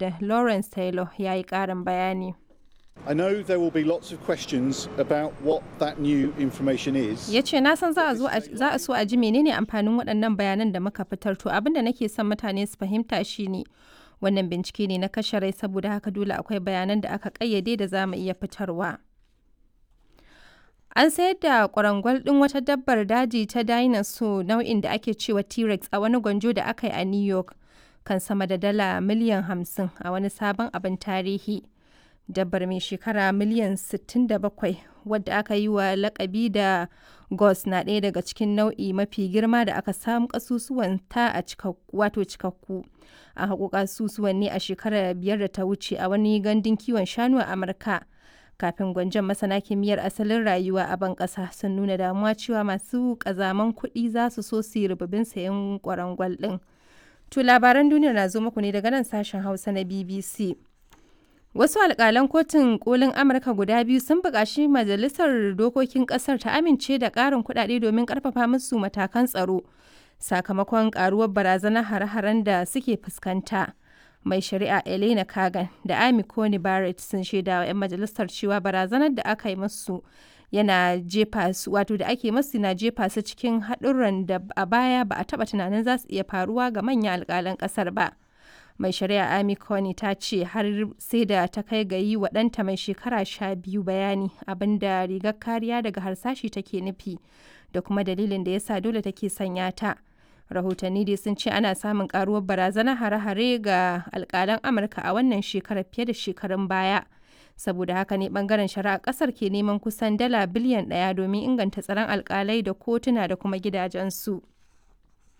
wanda Lawrence Taylor ya yi ƙarin bayani. I know there will be lots of questions about what that new information is. Ya ce na san za a so a ji menene amfanin waɗannan bayanan da muka fitar to abin da nake son mutane su fahimta shine wannan bincike ne na kashe rai saboda haka dole akwai bayanan da aka ƙayyade da za mu iya fitarwa. An sayar da kwarangwal ɗin wata dabbar daji ta dinosaur nau'in da ake cewa T-Rex a wani gwanjo da aka yi a New York kan sama da dala miliyan 50 a wani sabon abin tarihi. Dabbar mai shekara miliyan 67 wadda aka yi wa lakabi da Gos na ɗaya daga cikin nau'i mafi girma da aka samu kasusuwan ta a wato cikakku. A haƙo kasusuwan ne a shekarar biyar da ta wuce a wani gandun kiwon shanu a Amurka. kafin gwanjon masana kimiyyar asalin rayuwa a ban ƙasa sun nuna damuwa cewa masu ƙazaman kuɗi za su so su yi rububin sayan kwarangwal ɗin. To labaran duniya na zo muku ne daga nan sashen Hausa na BBC. Wasu alƙalan kotun kolin Amurka guda biyu sun buƙaci majalisar dokokin ƙasar ta amince da ƙarin kuɗaɗe domin ƙarfafa musu matakan tsaro sakamakon ƙaruwar barazanar hare-haren da suke fuskanta. mai shari'a Elena Kagan da Amy Coney Barrett sun shaida wa 'yan majalisar cewa barazanar da aka yi masu yana jefa su wato da ake masu na jefa su cikin haɗurran da a baya ba a taɓa tunanin za su iya faruwa ga manyan alƙalan ƙasar ba. Mai shari'a Amy Coney ta ce har sai da ta kai ga yi wa ɗanta mai shekara sha biyu bayani abinda rigar kariya daga harsashi take nufi da kuma dalilin da yasa dole take sanya ta. rahotanni dai sun ce ana samun karuwar barazanar hare-hare ga alkalan amurka a wannan shekarar fiye da shekarun baya saboda haka ne bangaren shari'a kasar ke neman kusan dala biliyan daya domin inganta tsaron alkalai da kotuna da kuma gidajensu